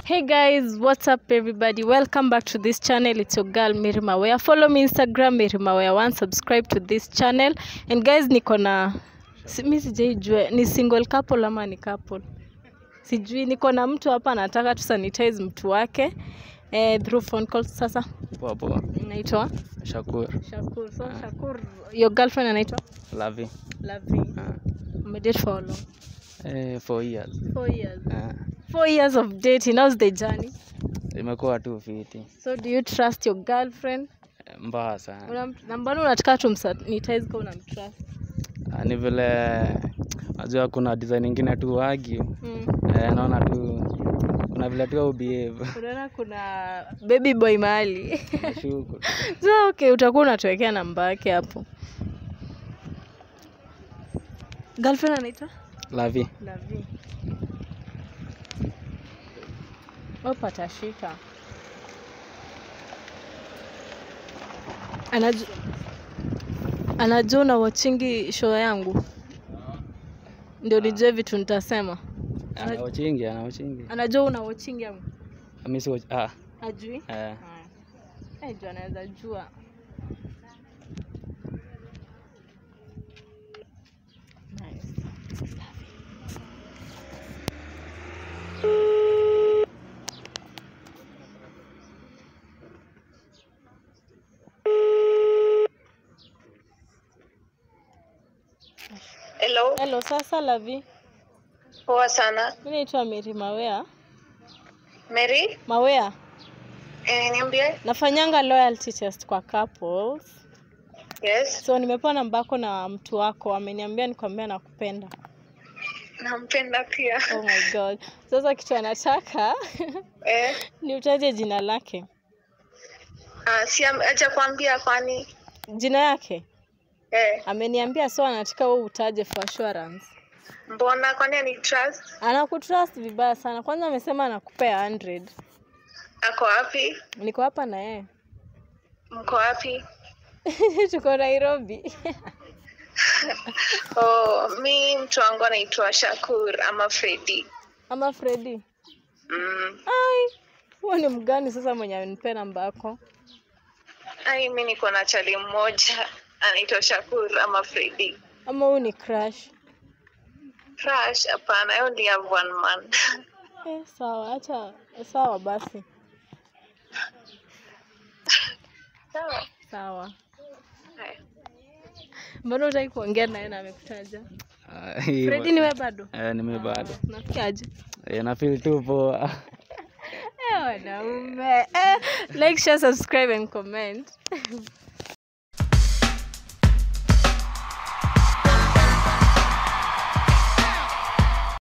Hey guys, what's up everybody? Welcome back to this channel. It's your girl Mary Mawea. Follow me Instagram Mary Mawea one. Subscribe to this channel. And guys, niko na si, mi sijaijua ni single couple ama ni couple. Sijui niko na mtu hapa anataka tu sanitize mtu wake eh, through phone call. Sasa Poa poa. naitwa Shakur. Shakur. So Shakur, your girlfriend anaitwa Lavi. Lavi. Ah. Umedate for how long? Eh, four years. Four years. Ah. Four years of dating. How's the journey? Imekuwa tu fiti. So do you trust your girlfriend? Eh, Mbaya sana. Unam- na mbona unataka tumsanitize kama unamtrust? Ah, Ni vile najua kuna design ingine tu argue. Mm. Eh, naona tu kuna vile tu au behave. Unaona kuna baby boy mahali. Nashuku. so okay, utakuwa unatuwekea namba yake hapo. Girlfriend anaitwa Lavi. Lavi. Opa atashika. Anajua anajua una watchingi show yangu, ndio nijue vitu nitasema. Ana uchingi, ana uchingi. Anajua una watching yangu, Mimi si watch- ah. ajui Eh. Haya. Eh, juu anaweza jua. Nice. Hello, Hello, sasa Lavi, poa sana. mi naitwa Mary Mawea. Mary, Mawea, eh, niambie. nafanyanga loyalty test kwa couples. Yes, So nimepewa namba yako na mtu wako, ameniambia nikwambia nakupenda. nampenda pia. Oh my god. Sasa kitu anataka Eh, ni utaje jina lake, ah, si am- acha kuambia kwani. jina yake Eh, ameniambia, so anataka wewe utaje for assurance. mbona kwani ni trust? Anakutrust vibaya sana. Kwanza amesema anakupea 100. Ako wapi? Niko hapa na yeye Mko wapi? tuko Nairobi. Oh, mi mtu wangu anaitwa Shakur ama Freddy. ama Freddy. Mm. Ai, huo ni mgani sasa mwenye amenipea namba yako? Ai, mi niko na chali mmoja anaitwa Shakur ama Freddy. Ama huyu ni crush? Crush? Hapana, I only have one man. Eh, sawa, acha sawa basi. Sawa. Sawa. Haya. Mbona hutaki kuongea naye na amekutaja? Ah, hii Freddy ni wewe bado? Eh, ni mimi bado. Unasikiaje? Eh, na feel tu poa. Eh, wanaume. Eh, like, share, subscribe and comment.